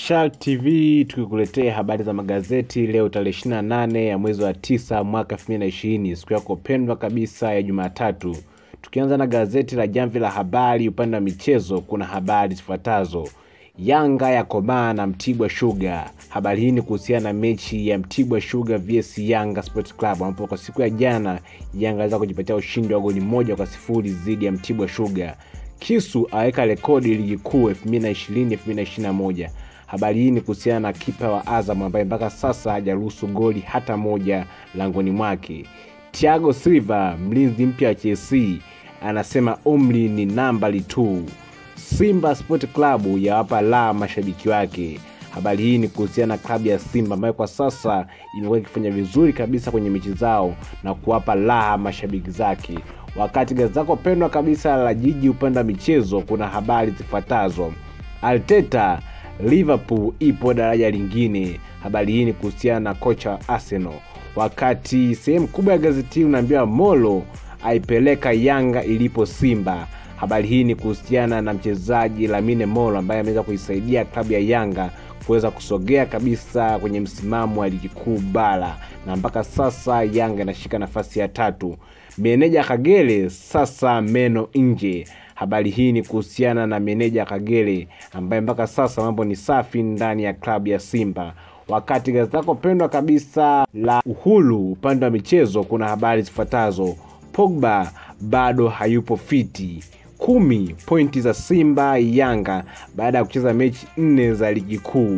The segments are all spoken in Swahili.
Shark TV tukikuletea habari za magazeti leo tarehe 28 ya mwezi wa tisa mwaka 2020 siku yako pendwa kabisa ya Jumatatu. Tukianza na gazeti la Jamvi la Habari upande wa michezo, kuna habari zifuatazo: Yanga ya komaa na Mtibwa Sugar. Habari hii ni kuhusiana na mechi ya Mtibwa Sugar vs Yanga Sports Club, ambapo kwa siku ya jana Yanga aliweza kujipatia ushindi wa goli moja kwa sifuri dhidi ya Mtibwa Sugar. Kisu aweka rekodi ligi kuu 2020 2021. Habari hii ni kuhusiana na kipa wa Azam ambaye mpaka sasa hajaruhusu goli hata moja langoni mwake. Thiago Silva, mlinzi mpya wa Chelsea, anasema umri ni nambari tu. Simba Sport Club yawapa la mashabiki wake. Habari hii ni kuhusiana na klabu ya Simba ambayo kwa sasa imekuwa ikifanya vizuri kabisa kwenye mechi zao na kuwapa raha mashabiki zake. Wakati gazeti lako pendwa kabisa la Jiji upande wa michezo, kuna habari zifuatazo: Arteta, Liverpool ipo daraja lingine. Habari hii ni kuhusiana na kocha wa Arsenal, wakati sehemu kubwa ya gazeti hii unaambiwa Molo aipeleka Yanga ilipo Simba. Habari hii ni kuhusiana na mchezaji Lamine Molo ambaye ameweza kuisaidia klabu ya Yanga kuweza kusogea kabisa kwenye msimamo wa ligi kuu bara, na mpaka sasa Yanga inashika nafasi ya tatu. Meneja Kagere sasa meno nje. Habari hii ni kuhusiana na meneja Kagere ambaye mpaka sasa mambo ni safi ndani ya klabu ya Simba. Wakati gazeti lako pendwa kabisa la Uhuru upande wa michezo, kuna habari zifuatazo: Pogba bado hayupo fiti kumi pointi za Simba Yanga baada ya kucheza mechi nne za ligi kuu.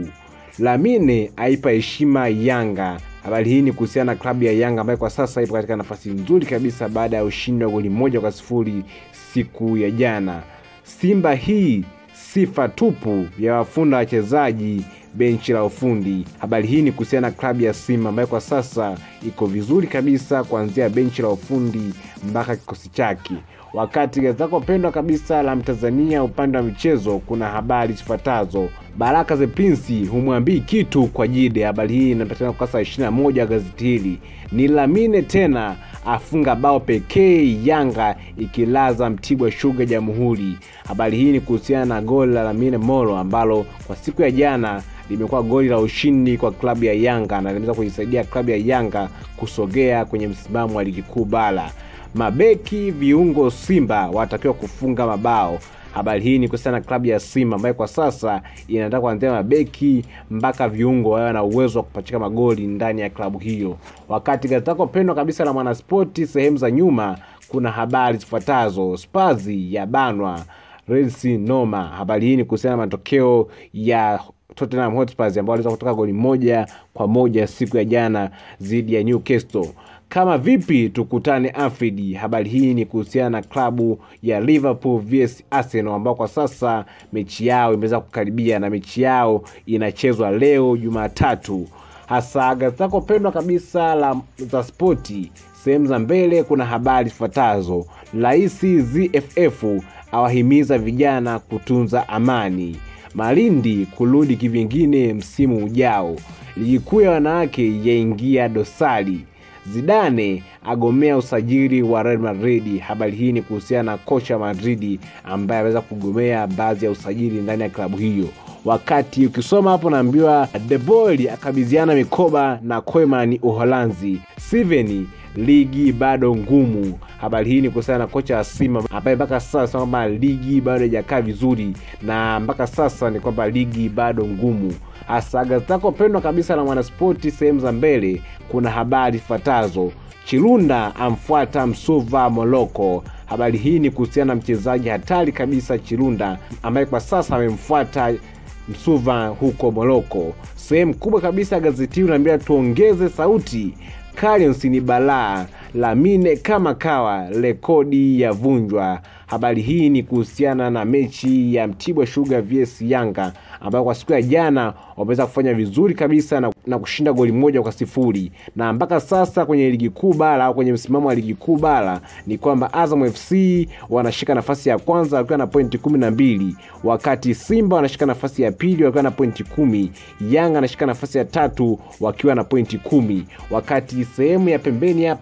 Lamine aipa heshima Yanga. Habari hii ni kuhusiana na klabu ya Yanga ambayo kwa sasa ipo katika nafasi nzuri kabisa baada ya ushindi wa goli moja kwa sifuri siku ya jana. Simba hii sifa tupu ya wafunda wachezaji benchi la ufundi. Habari hii ni kuhusiana na klabu ya Simba ambayo kwa sasa iko vizuri kabisa kuanzia benchi la ufundi mpaka kikosi chake. Wakati gazeti lako pendwa kabisa la Mtanzania upande wa michezo, kuna habari zifuatazo: Baraka the Prince humwambii kitu kwa Jide. Habari hii inapatikana ukurasa wa 21 wa gazeti hili. Ni Lamine tena afunga bao pekee, Yanga ikilaza Mtibwa Sugar Jamhuri. Habari hii ni kuhusiana na goli la Lamine Molo ambalo kwa siku ya jana limekuwa goli la ushindi kwa klabu ya Yanga na limeweza kuisaidia klabu ya Yanga kusogea kwenye msimamo wa ligi kuu bara. Mabeki viungo Simba wanatakiwa kufunga mabao. Habari hii ni kuhusiana na klabu ya Simba ambayo kwa sasa inataka kuanzia mabeki mpaka viungo wawe na uwezo wa kupachika magoli ndani ya klabu hiyo. Wakati gazeti lako pendwa kabisa la Mwanaspoti sehemu za nyuma, kuna habari zifuatazo: Spazi ya banwa Rensi Noma. Habari hii ni kuhusiana na matokeo ya Tottenham Hotspur ambao waliweza kutoka goli moja kwa moja siku ya jana dhidi ya Newcastle. Kama vipi tukutane Anfield. Habari hii ni kuhusiana na klabu ya Liverpool vs Arsenal ambao kwa sasa mechi yao imeweza kukaribia na mechi yao inachezwa leo Jumatatu. Hasa gazeti lako pendwa kabisa la za spoti sehemu za mbele, kuna habari zifuatazo: Rais ZFF awahimiza vijana kutunza amani. Malindi kurudi kivingine msimu ujao. Ligi kuu ya wanawake yaingia dosari. Zidane agomea usajili wa Real Madrid. Habari hii ni kuhusiana na kocha Madrid ambaye ameweza kugomea baadhi ya usajili ndani ya klabu hiyo. Wakati ukisoma hapo naambiwa De Boer akabidhiana mikoba na Koeman Uholanzi. Steven ligi bado ngumu. Habari hii ni kuhusiana na kocha wa Simba ambaye mpaka sasa kwamba ligi bado haijakaa vizuri, na mpaka sasa ni kwamba ligi bado ngumu. Hasa gazeti lako pendwa kabisa la Mwanaspoti sehemu za mbele, kuna habari ifuatazo: Chirunda amfuata Msuva Moloko. Habari hii ni kuhusiana na mchezaji hatari kabisa Chirunda ambaye kwa sasa amemfuata Msuva huko Moroko. Sehemu kubwa kabisa ya gazeti hili unaambia tuongeze sauti Carions ni balaa, Lamine kama kawa, rekodi ya vunjwa. Habari hii ni kuhusiana na mechi ya Mtibwa Sugar vs Yanga ambayo kwa siku ya jana wameweza kufanya vizuri kabisa na, na kushinda goli moja kwa sifuri na mpaka sasa kwenye ligi kuu bara au kwenye msimamo wa ligi kuu bara ni kwamba Azam FC wanashika nafasi ya kwanza wakiwa na pointi kumi na mbili wakati Simba wanashika nafasi ya pili wakiwa na pointi kumi Yanga anashika nafasi ya tatu wakiwa na pointi kumi wakati sehemu ya pembeni hapa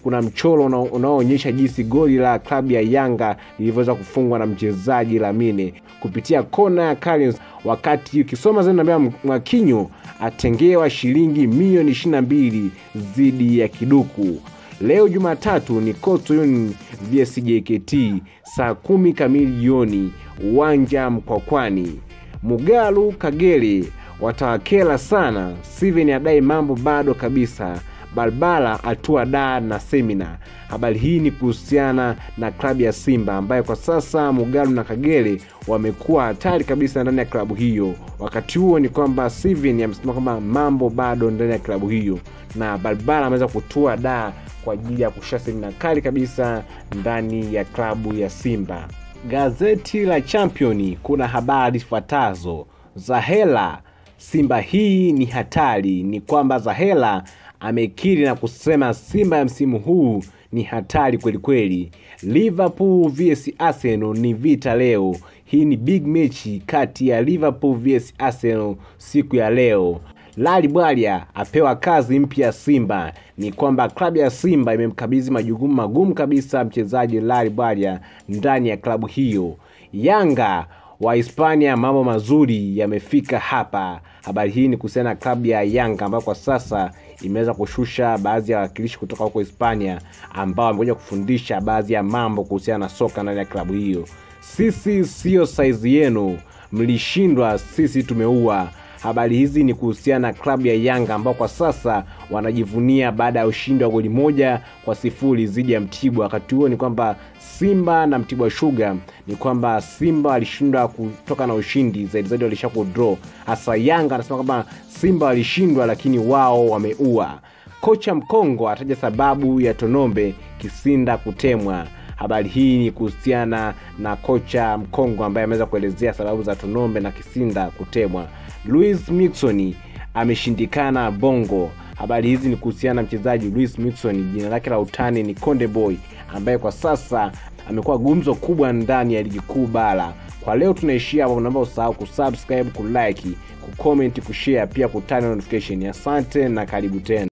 kuna mchoro una- unaoonyesha jinsi goli la klabu ya Yanga lilivyoweza kufungwa na mchezaji Lamine kupitia kona ya Collins, wakati ukisoma zaidi naambia Mwakinyo atengewa shilingi milioni 22 dhidi ya Kiduku. Leo Jumatatu ni Coastal Union vs JKT saa kumi kamili jioni, uwanja Mkwakwani. Mugalu Kagere watawakela sana. Steven adai mambo bado kabisa. Balbala atua da na semina. Habari hii ni kuhusiana na klabu ya Simba ambayo kwa sasa Mugalu na Kagere wamekuwa hatari kabisa ndani ya klabu hiyo. Wakati huo ni kwamba Steven amesema kwamba mambo bado ndani ya klabu hiyo, na Balbala ameweza kutua da kwa ajili ya kushusha semina kali kabisa ndani ya klabu ya Simba. Gazeti la Champion kuna habari zifuatazo. Zahela, Simba hii ni hatari. Ni kwamba Zahela amekiri na kusema Simba ya msimu huu ni hatari kweli kweli. Liverpool vs Arsenal ni vita leo. Hii ni big mechi kati ya Liverpool vs Arsenal siku ya leo. Lali Bwalya apewa kazi mpya Simba. Ni kwamba klabu ya Simba imemkabidhi majukumu magumu kabisa mchezaji Lali Bwalya ndani ya klabu hiyo. Yanga wa Hispania, mambo mazuri yamefika hapa. Habari hii ni kuhusiana na klabu ya Yanga ambayo kwa sasa imeweza kushusha baadhi ya wawakilishi kutoka huko Hispania ambao wamekuja kufundisha baadhi ya mambo kuhusiana na soka ndani ya klabu hiyo. Sisi siyo saizi yenu, mlishindwa, sisi tumeua. Habari hizi ni kuhusiana na klabu ya Yanga ambao kwa sasa wanajivunia baada ya ushindi wa goli moja kwa sifuri dhidi ya Mtibwa. Wakati huo ni kwamba Simba na Mtibwa Sugar ni kwamba Simba walishindwa kutoka na ushindi zaidi zaidi, walisha kudraw. Hasa Yanga anasema kwamba Simba walishindwa, lakini wao wameua. Kocha Mkongo ataja sababu ya Tonombe Kisinda kutemwa. Habari hii ni kuhusiana na kocha Mkongo ambaye ameweza kuelezea sababu za Tonombe na Kisinda kutemwa. Luis Mixon ameshindikana Bongo. Habari hizi ni kuhusiana na mchezaji Luis Mixon, jina lake la utani ni Konde Boy, ambaye kwa sasa amekuwa gumzo kubwa ndani ya ligi kuu bara. Kwa leo tunaishia hapo, naomba usahau kusubscribe, kulike, kucomment, kushare, pia kutana notification. Asante na karibu tena.